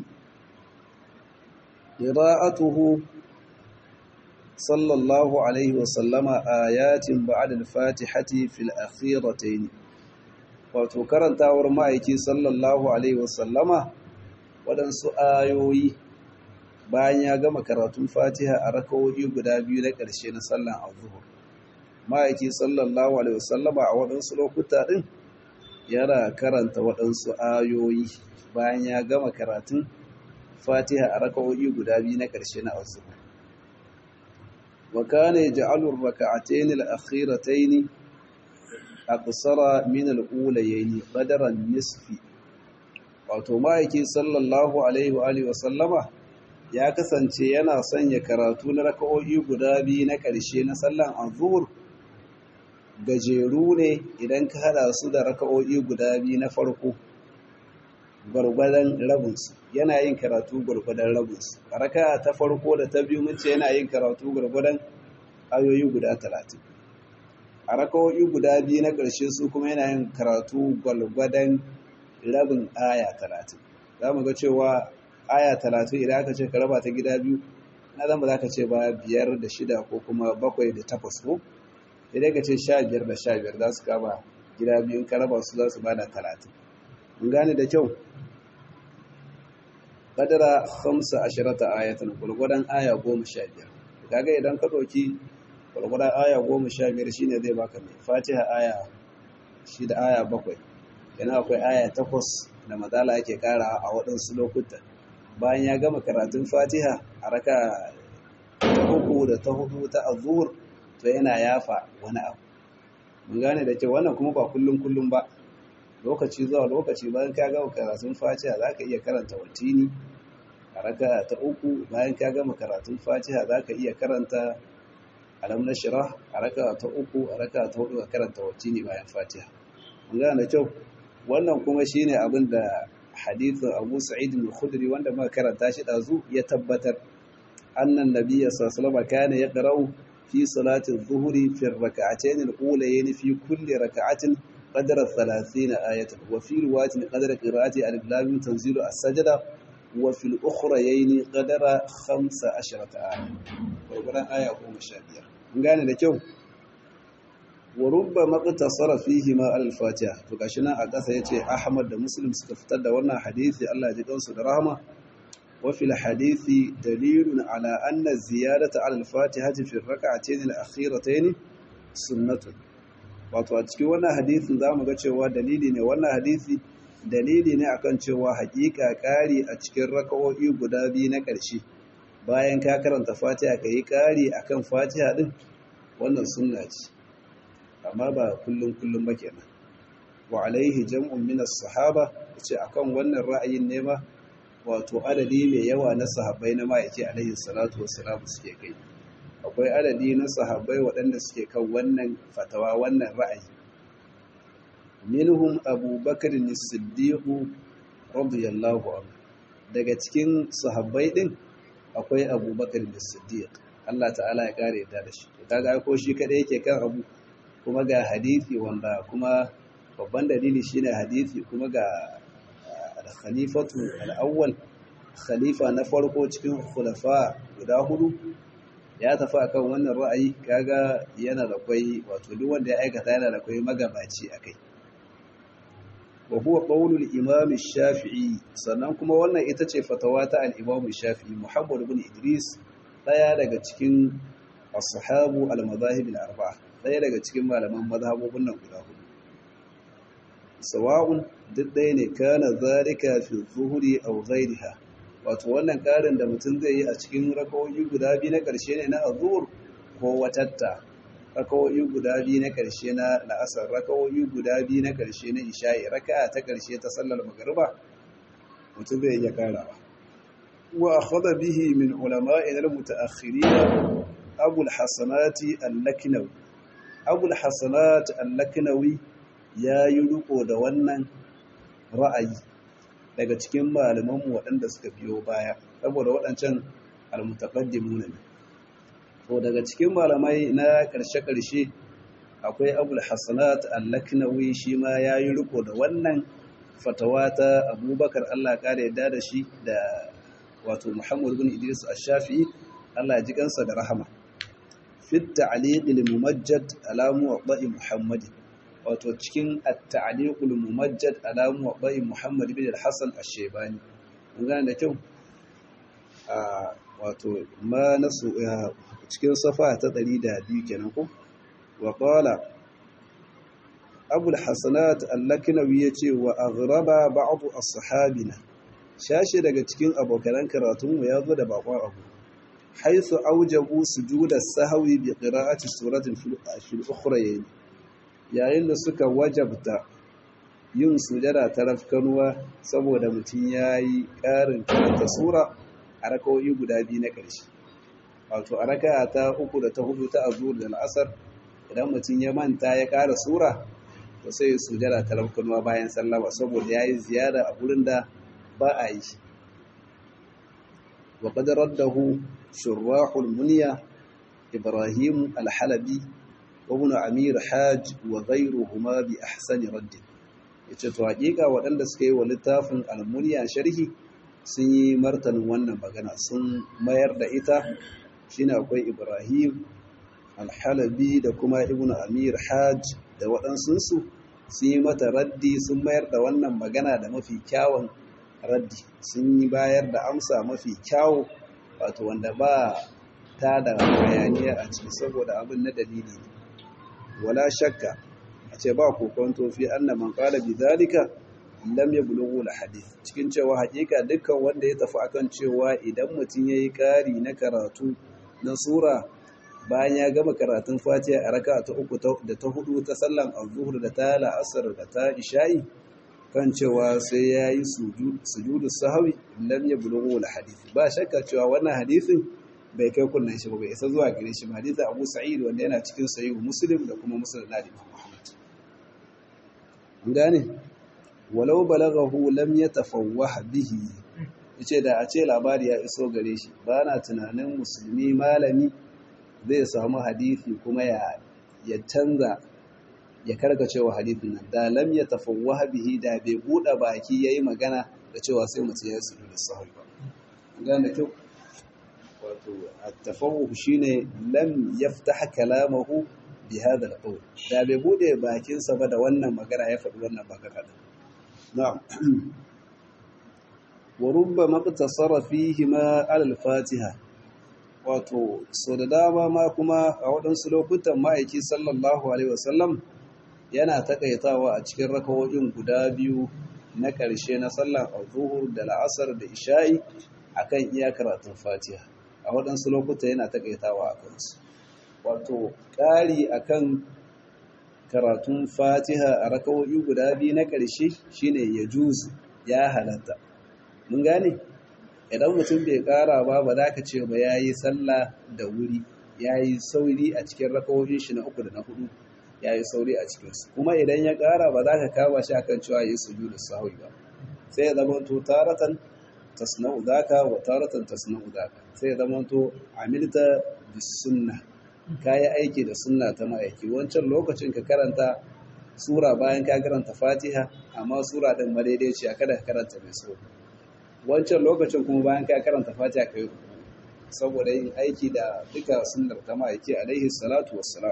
qira'atuhu صلى الله عليه وسلم آيات بعد الفاتحة في الأخيرتين wato karantawar ma'aiki sallallahu alaihi wasallama waɗansu ayoyi bayan ya gama karatun fatiha a rakawoyi guda biyu na ƙarshe na sallan azuhur ma'aiki sallallahu alaihi wasallama a waɗansu lokuta ɗin yana karanta waɗansu ayoyi bayan ya gama karatun fatiha a rakawoyi guda biyu na ƙarshe na azuhur وكان يجعل الركعتين الأخيرتين أقصر من الأوليين قدر النصف wato ma'aiki sallallahu alaihi wa alihi wasallama ya kasance yana sanya karatu na raka'o'i guda biyu na ƙarshe na sallan azhur gajeru ne idan ka hada su da raka'o'i guda biyu na farko gwargwadon rabinsu yana yin karatu gwargwadon rabinsu a raka ta farko da ta biyu mace yana yin karatu gwargwadon ayoyi guda talatin a rakawoyi guda biyu na ƙarshe su kuma yana yin karatu gwargwadon rabin aya talatin za mu ga cewa aya talatin idan aka ce ka raba ta gida biyu na zama za ka ce ba biyar da shida ko kuma bakwai da takwas ko idan ka ce sha biyar da sha biyar za su kama gida biyu ka raba su za su bada talatin mun gane da kyau kadara hamsa ashirata ayatan gwargwadon aya goma sha biyar kaga idan ka ɗauki gwargwadon aya goma sha biyar shine zai baka mai fatiha aya shida aya bakwai yana akwai aya takwas da madala ake kara a waɗansu lokutan bayan ya gama karatun fatiha a raka ta uku da ta hudu ta azur to yana yafa wani abu mun gane da kyau wannan kuma ba kullum kullum ba lokaci zuwa lokaci bayan ka gama karatun fatiha za ka iya karanta watini a raka ta uku bayan ka gama karatun fatiha za ka iya karanta alam na shira a raka ta uku a raka ta hudu ka karanta watini bayan fatiha mun gane da kyau wannan kuma shine abin da hadithin abu sa'id al-khudri wanda muka karanta shi dazu ya tabbatar annan nabiyyi sallallahu alaihi wasallam kana yaqra'u fi salati adh-dhuhri fi ar-rak'atayn al-ulayayn fi kulli rak'atin qadra 30 ayatan wa fi riwayatin qadra qira'ati alif lam mim tanzilu as-sajda wa fi al-ukhrayayn qadra 15 ayatan gurguran aya 15 mun gane da kyau wa rubba maqtasara fihi ma al-fatiha to gashi nan a ƙasa yace Ahmad da Muslim suka fitar da wannan hadisi Allah ya ji kansu da rahama wa fil hadisi dalilun ala anna ziyadata ala al-fatihati fi ar-rak'atayn al-akhiratayn sunnatun wato a cikin wannan hadisin zamu ga cewa dalili ne wannan hadisi dalili ne akan cewa haƙiƙa ƙari a cikin raka'o'i guda biyu na ƙarshe bayan ka karanta fatiha ka yi ƙari akan fatiha din wannan sunna ce amma ba kullum kullum ba kenan wa alaihi jam'un min as-sahaba yace akan wannan ra'ayin ne ma wato adadi mai yawa na sahabbai na ma'aiki alaihi salatu wassalam suke kai akwai adadi na sahabbai waɗanda suke kan wannan fatawa wannan ra'ayi minhum abubakar as-siddiq radiyallahu anhu daga cikin sahabbai din akwai abubakar as-siddiq Allah ta'ala ya kare da shi kaga ko shi kada yake kan abu kuma ga hadithi wanda kuma babban dalili shine hadithi kuma ga al-khalifatu al-awwal khalifa na farko cikin khulafa guda hudu ya tafi akan wannan ra'ayi kaga yana da kai wato duk wanda ya aikata yana da kai magabaci akai wa huwa qawlul imam shafii sannan kuma wannan ita ce fatawa ta al-imam shafii muhammad ibn idris daya daga cikin ashabu al-madahib al-arba'a ɗaya daga cikin malaman mazhabobin nan guda hudu sawa'un duk ɗaya ne kana zalika fi zuhuri aw ghayriha wato wannan ƙarin da mutum zai yi a cikin rakawoyi guda biyu na ƙarshe ne na azhur ko watatta rakawoyi guda biyu na ƙarshe na la'asar rakawoyi guda biyu na ƙarshe na isha'i raka'a ta ƙarshe ta sallar magriba mutum zai iya ƙarawa wa akhadha bihi min ulama'ina al-mutaakhirin abu al-hasanati al-laknawi abul hasanat al-laknawi ya yi riko da wannan ra'ayi daga cikin malamanmu waɗanda suka biyo baya saboda waɗancan al-mutaqaddimuna ne to daga cikin malamai na ƙarshe-ƙarshe akwai abul hasanat al-laknawi shi ma ya yi riko da wannan fatawa ta abubakar Allah ƙara yadda da shi da wato muhammad bin idris ash-shafi'i Allah ya ji kansa da rahama في التعليق الممجد على موضع محمد wato cikin at-ta'liqul mumajjad ala muwaddai Muhammad ibn al-Hasan ash-Shaybani mun gane da kyau a wato ma nasu cikin safa ta 102 kenan ko wa qala Abu al-Hasanat al-Laknawi yace wa aghraba ba'd as-sahabina shashi daga cikin abokan karatun mu yazo da bakon abu حيث أوجبوا سجود السهو بقراءة سورة في الأخرى yayin da suka wajabta yin sujada ta rafkanuwa saboda mutum ya yi ƙarin karanta sura a rakawoyi guda biyu na ƙarshe wato a raka ta uku da ta hudu ta azur da la'asar idan mutum ya manta ya ƙara sura to sai sujada ta rafkanuwa bayan sallama saboda yayi ziyara a gurin da ba a yi wa qad raddahu shurahul munya ibrahim al-halabi wa ibn amir hajj wa ghayruhuma bi ahsani radd yace to hakika waɗanda suka yi wa littafin al-munya sharhi sun yi martanin wannan magana sun mayar da ita shine akwai ibrahim al-halabi da kuma ibn amir hajj da waɗansunsu sun yi mata raddi sun mayar da wannan magana da mafi kyawun raddi sun yi bayar da amsa mafi kyawu wato wanda ba ta da hayaniya a ciki saboda abin na dalili ne wala shakka a ce ba kokonto fi anna man qala bi zalika lam yablughu al hadith cikin cewa hakika dukkan wanda ya tafi akan cewa idan mutum yayi kari na karatu na sura bayan ya gama karatun fatiha a raka ta uku da ta hudu ta sallan al-zuhur da ta la'asar da ta isha'i kan cewa sai ya yi sujudu sahawi lam ya bulughu al-hadith ba shakka cewa wannan hadisin bai kai kunnan shi ba bai isa zuwa gare shi ba hadisin Abu Sa'id wanda yana cikin sahih Muslim da kuma Musnad Imam Muhammad an gane walau balaghahu lam yatafawwah bihi yace da a ce labari ya iso gare shi ba na tunanin musulmi malami zai samu hadisi kuma ya ya canza ya karkace wa hadithin nan da lam ya tafawwaha bihi da bai buɗe baki yayi magana da cewa sai mutum ya suru da sahwi ba gane da kyau wato at-tafawwuh shine lam yaftah kalamahu bi hadha al-qawl da bai buɗe bakin sa ba da wannan magana ya faɗi wannan magana din na'am wa rubbama iqtasara fihi ma ala al-fatiha wato so da dama ma kuma a waɗansu lokutan ma'aiki sallallahu alaihi wasallam yana takaitawa a cikin rakawoyin guda biyu na ƙarshe na sallar al-zuhur da la'asar da isha'i akan iya karatun fatiha a waɗansu lokuta yana takaitawa a kansu wato ƙari akan karatun fatiha a rakawoyi guda biyu na ƙarshe shine ya juzu ya halatta mun gane idan mutum bai ƙara ba ba za ka ce ba ya yi sallah da wuri ya yi sauri a cikin rakawoyin shi na uku da na hudu ya yi sauri a cikinsu kuma idan ya ƙara ba za ka kama shi akan cewa ya yi sujudu sahwi ba sai ya zama to taratan tasna'u zaka wa taratan tasna'u zaka sai ya zama to amilta bis sunna kayi aiki da sunna ta ma'aiki wancan lokacin ka karanta sura bayan ka karanta fatiha amma sura din madaidaiciya kada ka karanta mai sauri wancan lokacin kuma bayan ka karanta fatiha kai saboda yin aiki da duka sunnar ta ma'aiki alaihi salatu wassalam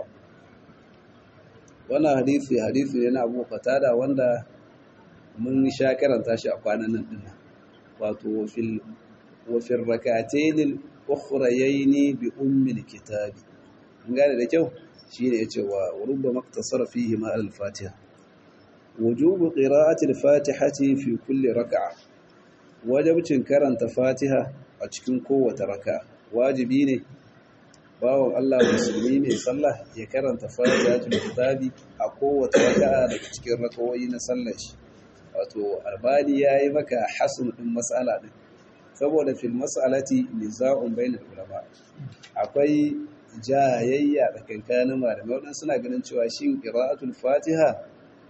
wannan hadisi hadisi ne na Abu Qatada wanda mun sha karanta shi a kwanan nan din wato fil wa fil rak'atayn al-ukhrayayn bi ummi al-kitabi an gane da kyau shine yace wa rubba maqtasara fihi ma al-fatiha wujubu qira'ati al-fatihati fi kulli rak'a wajibcin karanta fatiha a cikin kowace raka wajibi ne bawon Allah musulmi mai sallah ya karanta fatihatul kitabi a kowace raka'a daga cikin rakawoyi na sallar shi wato albani yayi maka hasan din mas'ala din saboda fil mas'alati niza'un bainal ulama akwai jayayya tsakankanin malamai wadannan suna ganin cewa shin qira'atul fatiha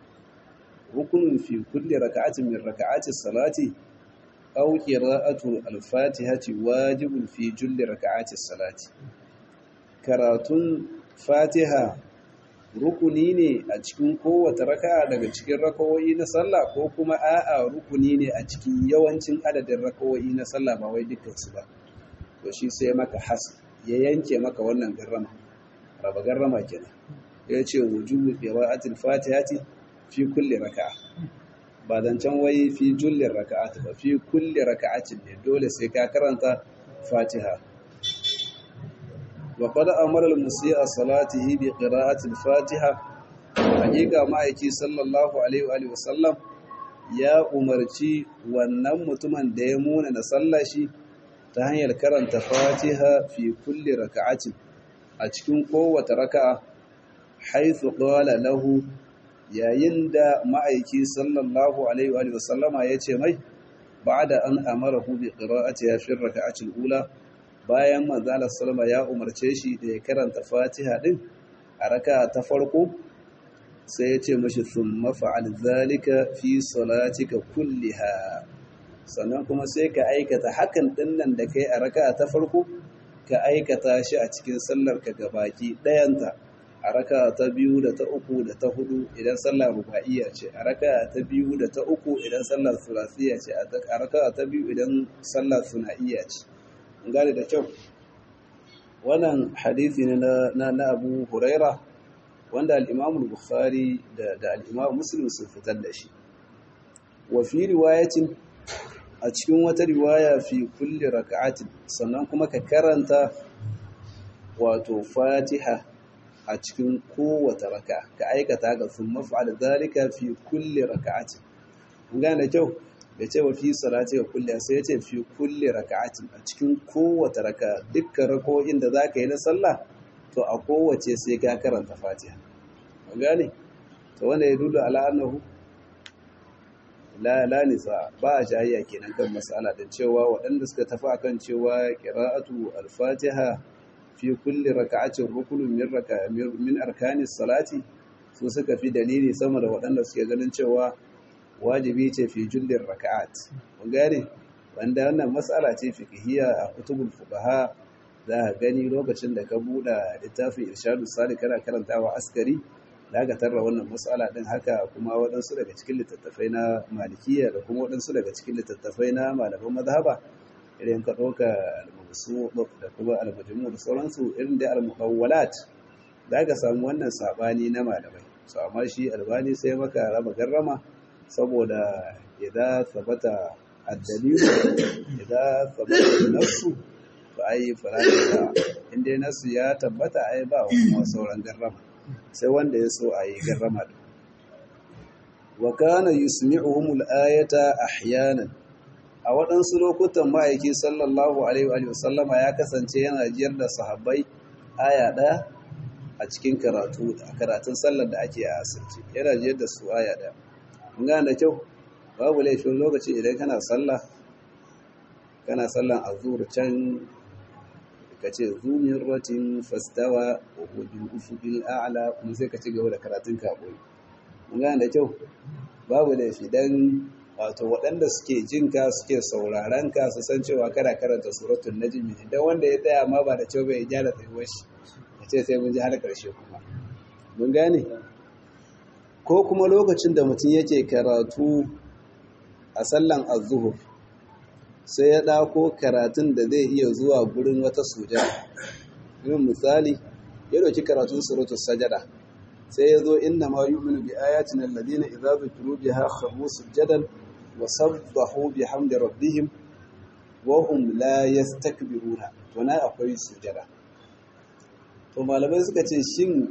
rukunun fi kulli raka'atin min raka'ati salati aw qira'atu al-fatihati wajibun fi julli raka'ati salati karatun fatiha rukuni ne a cikin kowace raka'a daga cikin rakawoyi na sallah ko kuma a'a rukuni ne a cikin yawancin adadin rakawoyi na sallah ba wai dukkansu ba to shi sai maka has ya yanke maka wannan garrama raba garrama kenan ya ce wujubu qira'atil fatihati fi kulli raka'a ba zancen wai fi jullin raka'at ba fi kulli raka'atin ne dole sai ka karanta fatiha wa qad amara al-musii'a salatihi bi qira'ati al-fatiha hakika ma'aiki sallallahu alaihi wa alihi wasallam ya umarci wannan mutumin da ya muna na sallah shi ta hanyar karanta fatiha fi kulli raka'atin a cikin kowace raka'a haythu qala lahu yayin da ma'aiki sallallahu alaihi wa sallama ya ce mai ba da an amara hu bi qira'ati ya fi raka'atil ula bayan manzalar sallama ya umarce shi da ya karanta fatiha din a raka ta farko sai ya ce mashi thumma fa'al zalika fi salatika kulliha sannan kuma sai ka aikata hakan dinnan da kai a raka'a ta farko ka aikata shi a cikin sallar ka gabaki ɗayanta a raka'a ta biyu da ta uku da ta hudu idan sallar ruba'iyya ce a raka'a ta biyu da ta uku idan sallar sulasiyya ce a raka'a ta biyu idan sallar suna'iyya ce an gane da kyau wannan hadisi ne na na Abu Huraira wanda al-Imam Bukhari da da al-Imam Muslim sun fitar da shi wa fi riwayatin a cikin wata riwaya fi kulli raka'atin sannan kuma ka karanta wato Fatiha a cikin kowace raka ka aikata ga sun mafa'al zalika fi kulli raka'atin kun gane kyau da ce wa fi salati ga kulli sai ya ce fi kulli raka'atin a cikin kowace raka dukkan rako'in da zaka yi na sallah to a kowace sai ka karanta Fatiha kun gane to wanda ya dudu ala annahu la la nisa ba a jayayya kenan kan mas'ala da cewa waɗanda suka tafi akan cewa qira'atu al-Fatiha fi kulli raka'atin rukunun min raka min arkanis salati su suka fi dalili sama da waɗanda suke ganin cewa wajibi ce fi jullin raka'at mun gane wanda wannan mas'ala ce fiqhiyya a kutubul fuqaha za ka gani lokacin da ka buɗe littafin irshadus salik kana karantawa askari da ka tarra wannan mas'ala din haka kuma waɗansu daga cikin littattafai na malikiyya da kuma waɗansu daga cikin littattafai na malaman mazhaba irin ka ɗauka almasu da kuma almajmu da sauransu irin da almudawwalat da ka samu wannan sabani na malamai so amma shi albani sai maka raba garrama saboda idan sabata addalilu idan sabata nafsu to ai farada inda nasu ya tabbata ai ba kuma sauran garrama sai wanda ya so a yi garrama wa kana yusmi'uhum al-ayata ahyanan a waɗansu lokutan ma'aiki sallallahu alaihi wa sallama ya kasance yana jiyar da sahabbai aya ɗaya a cikin karatu a karatun sallar da ake a asirce yana jiyar da su aya ɗaya mun gane da kyau babu laifin lokaci idan kana sallah kana sallan azur can ka ce zumin ratin fastawa wa hujjul ufuqil a'la kuma sai ka ci gaba da karatun kaboyi mun gane da kyau babu laifi dan wato waɗanda suke jin ka suke sauraron ka su san cewa kana karanta suratul najmi idan wanda ya tsaya ma ba da cewa bai gyara tsayuwar shi ya ce sai mun ji har ƙarshe kuma mun gane ko kuma lokacin da mutum yake karatu a sallan az-zuhur sai ya ɗako karatun da zai iya zuwa gurin wata sujada yin misali ya ɗauki karatun suratul sajada sai ya zo inna ma yu'minu bi ayatina alladhina idza dhukiru biha kharru sujadan wa sabbahu bihamdi rabbihim wa hum la yastakbiruna to na akwai sujada to malamai suka ce shin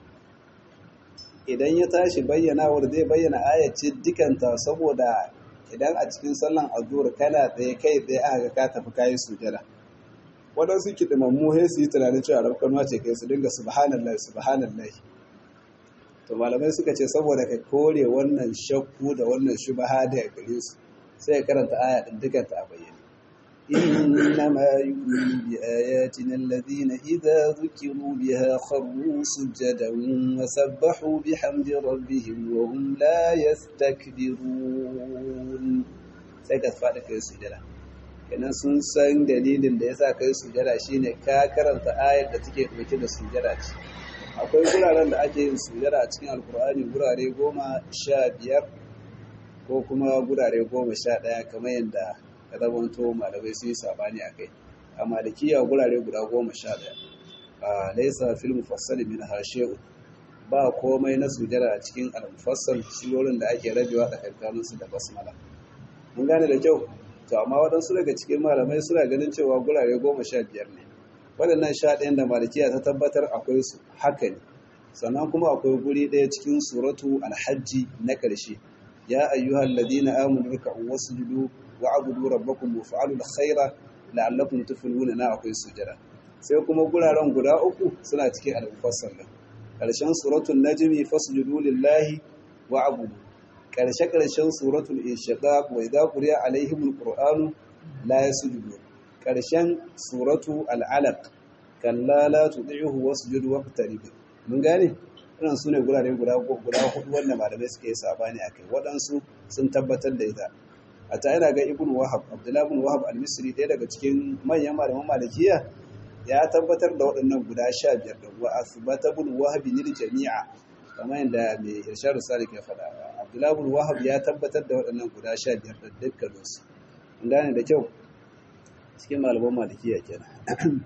idan ya tashi bayyanawar zai bayyana ayacin dukanta saboda idan a cikin sallan azur kana tsaye kai tsaye aka ga ka tafi kayi sujada waɗansu kiɗimammu sai su yi tunanin cewa rafkanuwa ce kai su dinga subhanallah subhanallah to malamai suka ce saboda ka kore wannan shakku da wannan shubaha da gare su sai ya karanta aya din dukan ta a bayyane innama yu'minu bi ayatina alladhina idza dhukiru biha kharru sujadan wa sabbahu bihamdi rabbihim wa hum la yastakbirun sai ka fada kai sujada kenan sun san dalilin da yasa kai sujada shine ka karanta ayar da take dauke da sujada ce akwai guraren da ake yin sujada a cikin alkur'ani gurare goma sha biyar ko kuma gurare goma sha ɗaya kamar yadda ya zamanto malamai sun yi sabani a kai a malikiya gurare guda goma sha ɗaya a laisa fil mufassal min hashe'u ba komai na sujada a cikin al-mufassal surorin da ake rabewa tsakankanin su da basmala mun gane da kyau to amma waɗansu daga cikin malamai suna ganin cewa gurare goma sha biyar ne waɗannan sha ɗayan da malikiya ta tabbatar akwai su haka ne sannan kuma akwai guri ɗaya cikin suratu alhajji na ƙarshe ya ayyuhal ladina amanu ruk'u wasjudu wa'budu rabbakum wa fa'alu alkhaira la'allakum tuflihuna na akwai sujada sai kuma guraren guda uku suna cikin al-mufassal din ƙarshen suratul najmi fasjudu lillahi wa'budu ƙarshe ƙarshen suratul inshiqaq wa idza quriya alaihimul qur'anu la yasjudun ƙarshen suratu al'alaq kalla la tudihu wasjud waqtarib mun gane irin su ne gurare guda guda hudu wanda malamai suka yi sabani akai waɗansu sun tabbatar da ita a ta yana ga ibn wahab abdullahi ibn wahab al-misri ɗaya daga cikin manyan malaman malikiya ya tabbatar da waɗannan guda sha biyar da wa asbata ibn wahab lil jami'a kamar yadda mai irshadu salik ya faɗa abdullahi ibn wahab ya tabbatar da waɗannan guda sha biyar da dukkanin su an gane da kyau cikin malaman malikiya kenan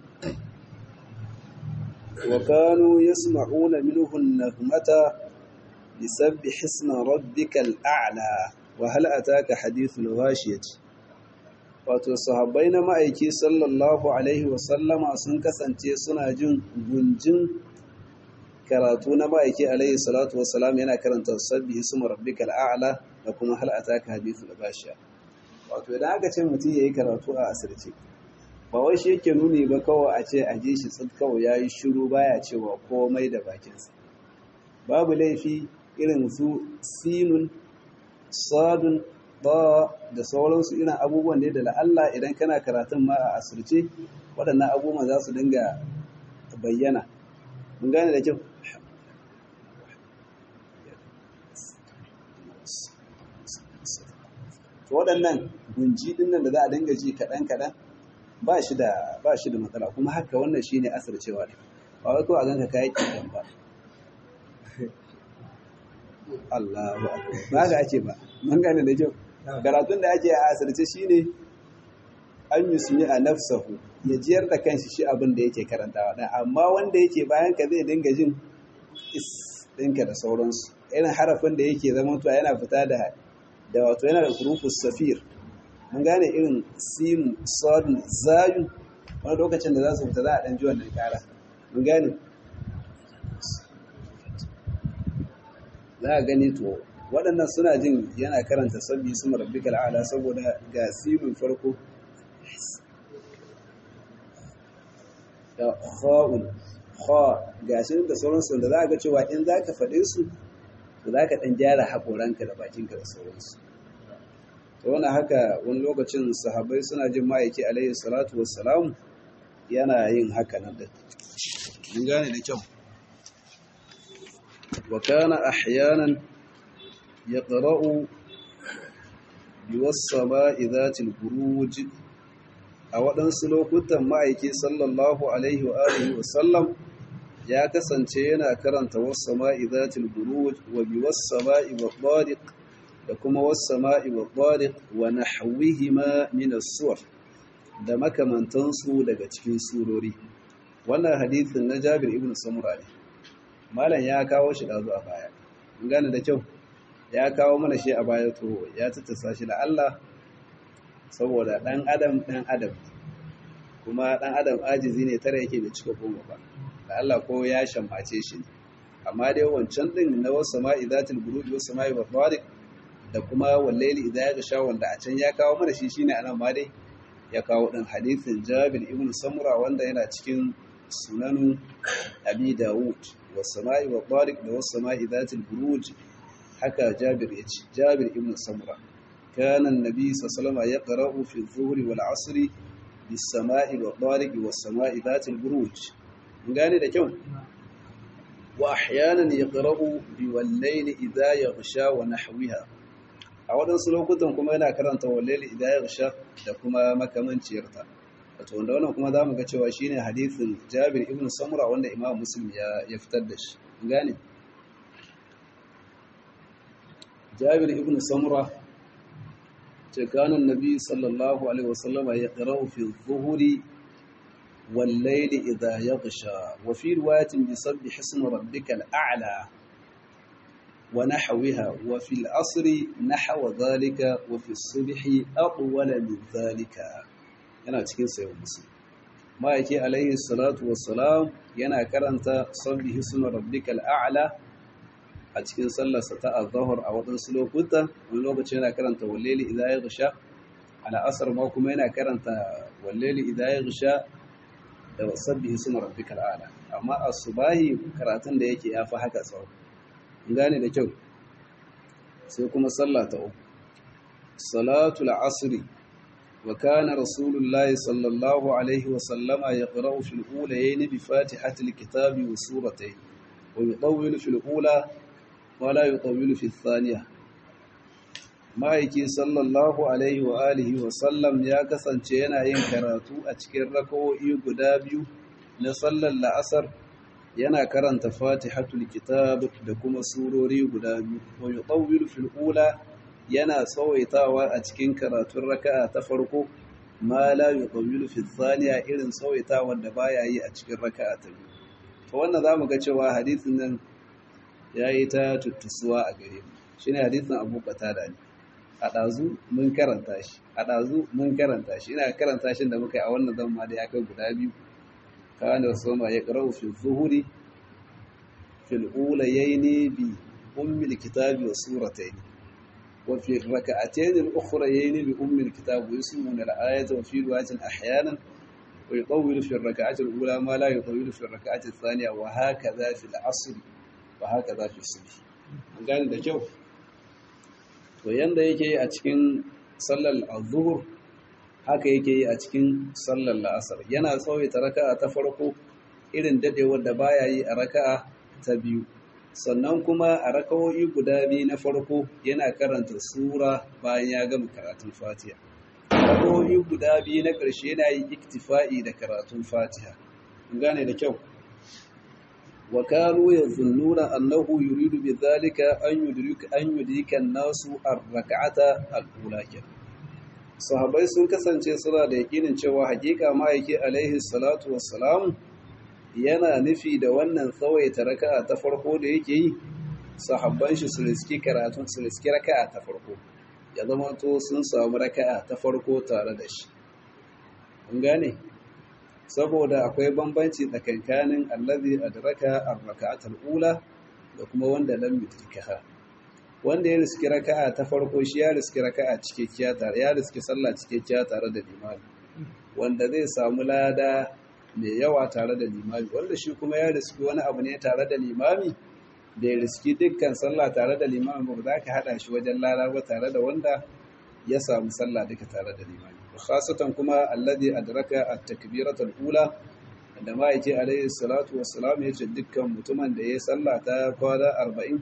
wa kanu yasma'una minhu an-nagmata lisabbih isma rabbikal a'la wa hal ataka hadithul ghashiyati wato sahabbai na ma'aiki sallallahu alaihi wa sallama sun kasance suna jin gunjin karatu na ma'aiki alaihi salatu wa salam yana karanta sabbi ismu rabbikal a'la da kuma hal ataka hadithul ghashiya wato idan aka ce mutum yayi karatu a asirce ba wai shi yake nuni ba kawai a ce a ji shi tsid kawai yayi shiru baya cewa komai da bakinsa babu laifi irin su sinun sadun ba da sauransu irin abubuwan da da Allah idan kana karatun ma a asirce waɗannan abubuwan za su dinga bayyana mun gane da kyau to waɗannan gunji ɗin nan da za a dinga ji kaɗan-kaɗan ba shi da ba shi da matsala kuma haka wannan shine asircewa ne ba wai ko a ganka kai kidan ba Allahu akbar ba ga ake ba mun gane da kyau karatun da ake a asirce shine an yusmi a nafsahu ya jiyar da kanshi shi abin da yake karantawa dan amma wanda yake bayan ka zai dinga jin is ɗinka da sauransu irin harafin da yake zama to yana fita da da wato yana da hurufus safir mun gane irin sin sadun zayu wani lokacin da za su fita za a ɗan ji wannan ƙara mun gane za a gani to waɗannan suna jin yana karanta sabbi su marabbikal ala saboda ga simin farko da kha'un kha gashi da sauransu da za ga cewa in za ka faɗe su to za ka ɗan gyara haƙoranka da bakinka da sauransu to wani haka wani lokacin sahabbai suna jin ma'aiki alaihi salatu wassalamu yana yin haka nan da mun gane da kyau wa kana ahyanan yaqra'u biwas-sama'i dhatil buruj a waɗansu lokutan ma'aiki sallallahu alaihi wa alihi wa sallam ya kasance yana karanta was-sama'i dhatil buruj wa biwas-sama'i wa-tariq da kuma was-sama'i wa-tariq wa nahwihima min as-sur da makamantansu daga cikin surori wannan hadithin na Jabir ibn Samura ne malam ya kawo shi da zuwa baya mun gane da kyau ya kawo mana shi a baya to ya tattasa shi da Allah saboda dan adam dan adam kuma dan adam ajizi ne tare yake da cika goma ba da Allah ko ya shammace shi amma dai wancan din na wasu sama'i zatul buruj wasu sama'i wa tariq da kuma wallaili idza ya sha wanda a can ya kawo mana shi shine anan ma dai ya kawo din hadithin Jabir ibn Samura wanda yana cikin sunanu Abi Dawud wasu sama'i wa tariq da wasu sama'i zatul buruj haka Jabir ya ce Jabir ibn Samura كان النبي صلى الله عليه وسلم يقرأ في الظهر والعصر بالسماء والطارق والسماء ذات البروج gane da kyau wa ahyanan yaqra'u bi wal-layli idha yaghsha wa nahwiha a wadansu lokutan kuma yana karanta wal-layli idha yaghsha da kuma makamanciyarta wato wanda wannan kuma zamu ga cewa shine hadisin Jabir ibn Samura wanda Imam Muslim ya ya fitar da shi gane Jabir ibn Samura كان النبي صلى الله عليه وسلم يقرأ في الظهر والليل إذا يغشى وفي رواية بسبح اسم ربك الأعلى ونحوها وفي العصر نحو ذلك وفي الصبح أطول من ذلك yana cikin sayan musu ma'aiki alaihi salatu wassalam yana karanta sabbi hisma rabbikal a'la a cikin sallarsa ta azahar a waɗansu lokuta wani lokaci yana karanta walleli idan ya gusha al'asar ma kuma yana karanta walleli idan ya gusha da wasabbi suna rabbikal ala amma a subahi karatun da yake ya fi haka tsawo gane da kyau sai kuma sallah ta uku salatul asri wa kana rasulullahi sallallahu alaihi wa sallama yaqra'u fil ulayayn bi fatihatil kitabi wa suratayn wa yutawwilu fil ula wa la yutawwilu fil thaniya ma'aiki sallallahu alaihi wa alihi wa sallam ya kasance yana yin karatu a cikin rakawo'i guda biyu na sallar la'asar yana karanta fatihatul kitab da kuma surori guda biyu wa yutawwilu fil ula yana tsawaitawa a cikin karatun raka'a ta farko ma la yutawwilu fil thaniya irin tsawaitawar da baya yi a cikin raka'a ta biyu to wannan zamu ga cewa hadisin nan yayi ta tuttusuwa a gare mu shine hadisin Abu Qatada ne a ɗazu mun karanta shi a ɗazu mun karanta shi ina karanta shi da muka yi a wannan zama da ya kai guda biyu kana rasuma ya qara'u fi zuhuri fil ulayaini bi ummil kitabi wa suratayn wa fi rak'atayn al ukhrayayn bi ummil kitabi wa yusmuna al ayata wa fi riwayatin ahyanan wa yutawwilu fi ar-rak'ati al-ula ma la yutawwilu fi ar-rak'ati ath-thaniya wa hakadha fi al-'asr wa hakadha fi as-subh an gane da kyau to yanda yake yi a cikin sallar az-zuhr haka yake yi a cikin sallar la'asar yana tsawaita raka'a ta farko irin dadewar da baya yi a raka'a ta biyu sannan kuma a raka'o'i guda biyu na farko yana karanta sura bayan ya gama karatun fatiha raka'o'i guda biyu na ƙarshe yana yi iktifa'i da karatun fatiha gane da kyau wa kanu yazunnuna annahu yuridu bidhalika an yudrika an yudrika an-nasu ar-rak'ata al-ula sahabbai sun kasance suna da yakinin cewa hakika ma'aiki alaihi salatu wassalam yana nufi da wannan tsawaita raka'a ta farko da yake yi sahabban shi su riski karatun su riski raka'a ta farko ya zama to sun samu raka'a ta farko tare da shi kun gane saboda akwai bambanci tsakankanin allazi adraka ar-raka'atul ula da kuma wanda lam yudrikaha wanda ya riski raka'a ta farko shi ya riski raka'a cikakkiya tare ya riski sallah cikakkiya tare da limami wanda zai samu lada mai yawa tare da limami wanda shi kuma ya riski wani abu ne tare da limami da ya riski dukkan sallah tare da limami ba za ka haɗa shi wajen lada ba tare da wanda ya samu sallah duka tare da limami khasatan kuma alladhi adraka at-takbiratul ula da ma'aiki alaihi salatu wassalam ya ce dukkan mutumin da ya sallah ta kwana arba'in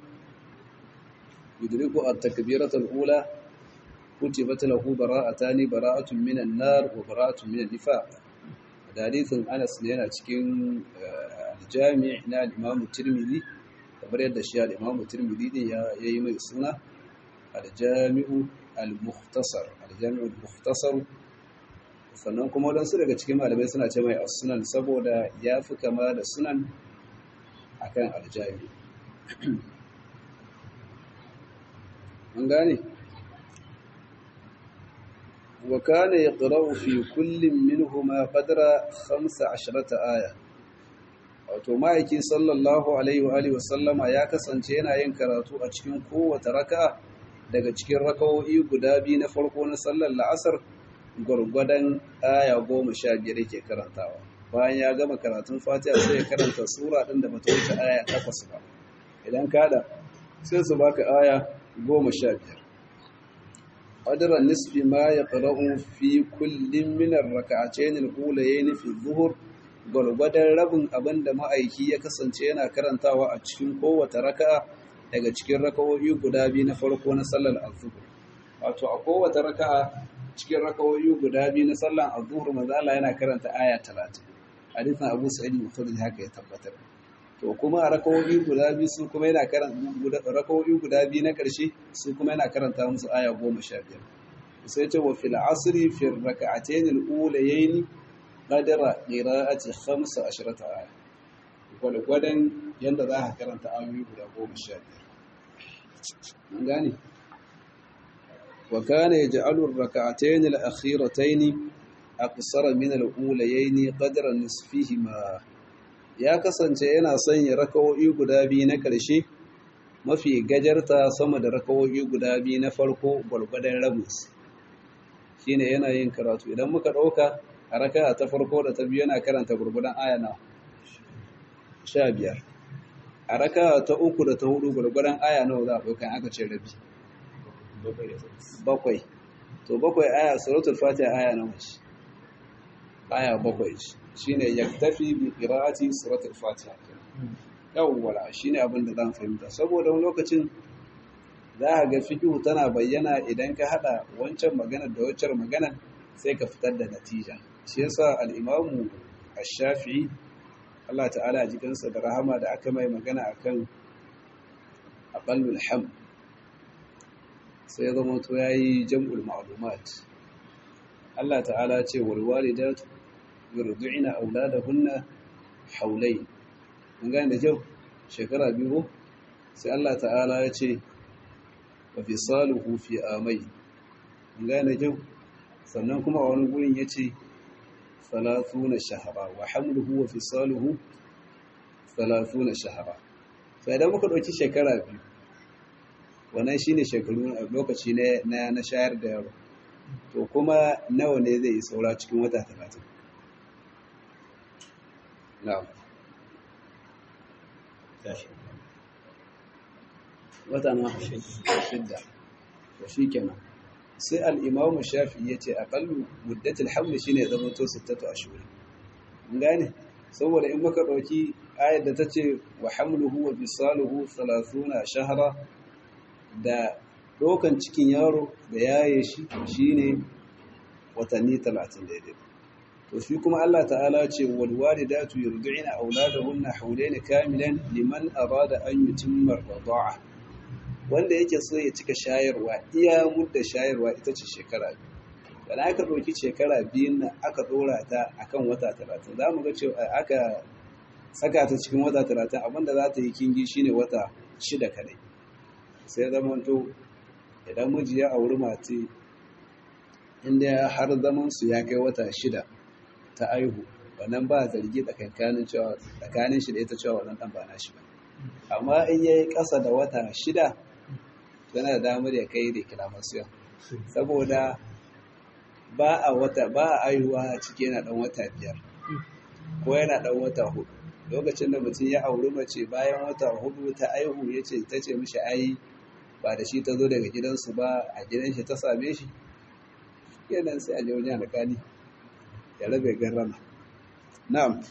yudriku at-takbiratul ula kutibat lahu bara'atani bara'atun minan nar wa bara'atun minan nifaq da hadisin Anas ne yana cikin al-Jami' na al-Imam Tirmidhi kamar yadda shi al-Imam Tirmidhi din ya yi mai suna al-Jami'u al-Mukhtasar al-Jami'u al-Mukhtasar sannan kuma wadansu daga cikin malamai suna ce mai as-sunan saboda ya fi kama da sunan akan al-Jami' an gane وكان يقرأ في كل منهما قدر خمس عشرة آية wato ma'aiki sallallahu alaihi wa alihi wasallama ya kasance yana yin karatu a cikin kowace raka'a daga cikin raka'o'i guda biyu na farko na sallar la'asar gwargwadon aya goma sha biyar yake karantawa bayan ya gama karatun fatiha sai ya karanta sura ɗin da bata wuce aya takwas ba idan kada sai su baka aya goma sha biyar قدر النصف ما يقرأ في كل من الركعتين الأوليين في الظهر gwargwadon rabin abin da ma'aiki ya kasance yana karantawa a cikin kowace raka'a daga cikin raka'o'i guda biyu na farko na sallar azhur wato a kowace raka'a cikin raka'o'i guda biyu na sallar azhur manzo Allah yana karanta aya 30 hadisin Abu Sa'id al-Khudri haka ya tabbatar to kuma a raka'o'i guda biyu su kuma yana karanta raka'o'i guda biyu na ƙarshe su kuma yana karanta musu aya goma sha biyar sai ce wa fil asri fi raka'atayn al-ulayayn qadara qira'ati 15 aya gwadgwadan yanda za ka karanta ayoyi guda goma sha biyar an gane wa kana yaj'alu ar-raka'atayn al-akhiratayn aqsara min al-ulayayn qadra nisfihima ya kasance yana sanya rakawo'i guda biyu na ƙarshe mafi gajarta sama da rakawo'i guda biyu na farko gwargwadon rabus shi ne yana yin karatu idan muka ɗauka a raka ta farko da ta biyu yana karanta gwargwadon ayana sha biyar a raka ta uku da ta hudu gwargwadon aya nawa za a ɗauka aka ce rabi bakwai to bakwai aya suratul fatiha aya nawa ce aya bakwai ce shine yaktafi bi qira'ati suratul fatiha yawwala shine abin da zan fahimta saboda wani lokacin za a ga fikihu tana bayyana idan ka hada wancan magana da wancan magana sai ka fitar da natija shi yasa al-imamu ash-shafi'i Allah ta'ala a jikinsa da rahama da aka mai magana akan aqallul ham sai ya zama to yayi jam'ul ma'lumat Allah ta'ala ce wal walidatu yurdi'na auladahunna hawlayn mun gane da kyau shekara biyu sai Allah ta'ala ya ce wa fisaluhu fi amai mun gane da kyau sannan kuma a wani gurin ya ce salatuna shahara wa hamluhu wa fisaluhu salatuna shahara sai idan muka ɗauki shekara biyu wannan shine shekaru lokaci na na shayar da yaro to kuma nawa ne zai yi saura cikin wata talatin na'am wata na shidda to shi kenan sai al'imamu shafi ya ce aƙallu muddatul hamli shi ne zama to sittatu a shuri gane saboda in muka ɗauki ayar da ta ce wa hamluhu wa bisaluhu salasuna shahara da ɗaukan cikin yaro da yaye shi shi ne watanni talatin daidai to shi kuma Allah ta'ala ce wal walidatu yurdi'na auladahunna hawlayn kamilan liman arada an yutimma ar-rida'a wanda yake so ya cika shayarwa iya mudda shayarwa ita ce shekara biyu dan aka ɗauki shekara biyun nan aka ɗora ta akan wata talatin za mu ga cewa aka saka ta cikin wata talatin abinda za ta yi kingi shine wata shida kadai sai zamanto idan miji ya auri mace inda har zaman su ya kai wata shida ta aihu wannan ba zargi tsakankanin cewa tsakanin shi da ita cewa wannan dan ba nashi ba amma in yayi ƙasa da wata shida yana da damar ya kai da kilamasiyon saboda ba a wata ba a aihuwa a ciki yana dan wata biyar ko yana dan wata hudu lokacin da mutum ya auri mace bayan wata hudu ta aihu ya ce ta ce mishi ai ba da shi ta zo daga gidansu ba a gidan shi ta same shi yanan sai a je wajen alƙali ya rabe garrama na'am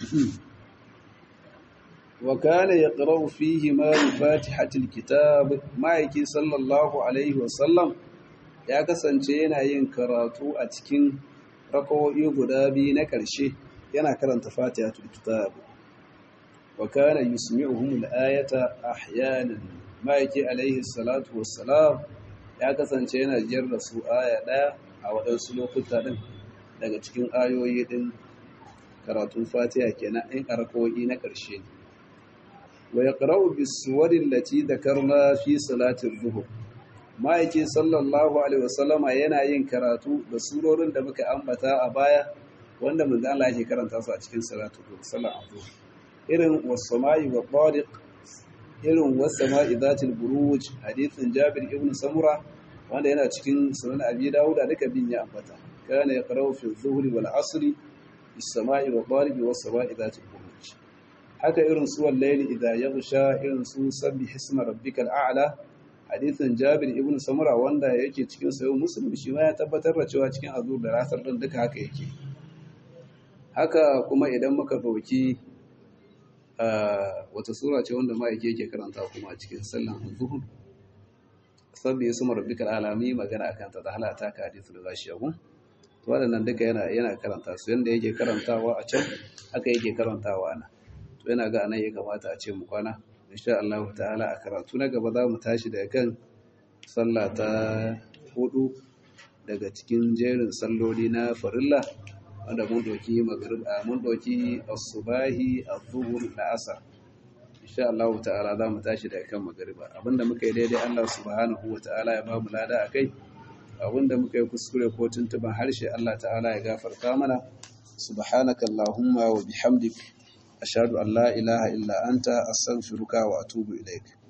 wa kana yaqra'u fihi ma bi fatihatil kitab ma'aiki sallallahu alaihi wa sallam ya kasance yana yin karatu a cikin rakawoyi guda biyu na ƙarshe yana karanta fatihatul kitab wa kana yusmi'uhum al-ayata ahyanan ma'aiki alaihi salatu wassalam ya kasance yana jiyar da su aya ɗaya a waɗansu lokuta ɗin daga cikin ayoyi ɗin karatun fatiha kenan in arko'i na ƙarshe ne wa ya ƙarau bisuwarin lati da karna fi salatin zuhur ma'aiki sallallahu alaihi wasallama yana yin karatu da surorin da muka ambata a baya wanda mun Allah yake karanta su a cikin salatul zuhur sallan zuhur irin wasama'i wa tariq irin wasama'i zatil buruj hadithin Jabir ibn Samura wanda yana cikin sunan Abi Dawud da duka bin ya ambata kana yaqra'u fi dhuhri wal 'asri bis-sama'i wa tariq was-sama'i zatil buruj haka irin su wal-layli idha yaghsha irin su sabbi hisma rabbikal a'la hadithin Jabir ibn Samura wanda yake cikin sahih Muslim shi ma ya tabbatar da cewa cikin azur da rasar din duka haka yake haka kuma idan muka dauki wata sura ce wanda ma'aiki yake karanta kuma a cikin sallan zuhur sabbi ya suma rabbikal alami magana akan ta da halata ka hadithu da zashi yahu to wadannan duka yana yana karanta su yanda yake karantawa a can haka yake karantawa ana to yana ga anan ya kamata a ce mu kwana insha Allah ta'ala a karatu na gaba za mu tashi daga kan sallah ta hudu daga cikin jerin salloli na farilla wanda mun doki maghrib mun doki as-subahi az-zuhr al-asr insha Allah ta'ala za mu tashi daga kan magriba abinda muka yi daidai Allah subhanahu wa ta'ala ya ba mu lada akai abinda muka yi kuskure ko tuntuban harshe Allah ta'ala ya gafarta mana subhanaka allahumma wa bihamdik ashhadu an la ilaha illa anta astaghfiruka wa atubu ilaik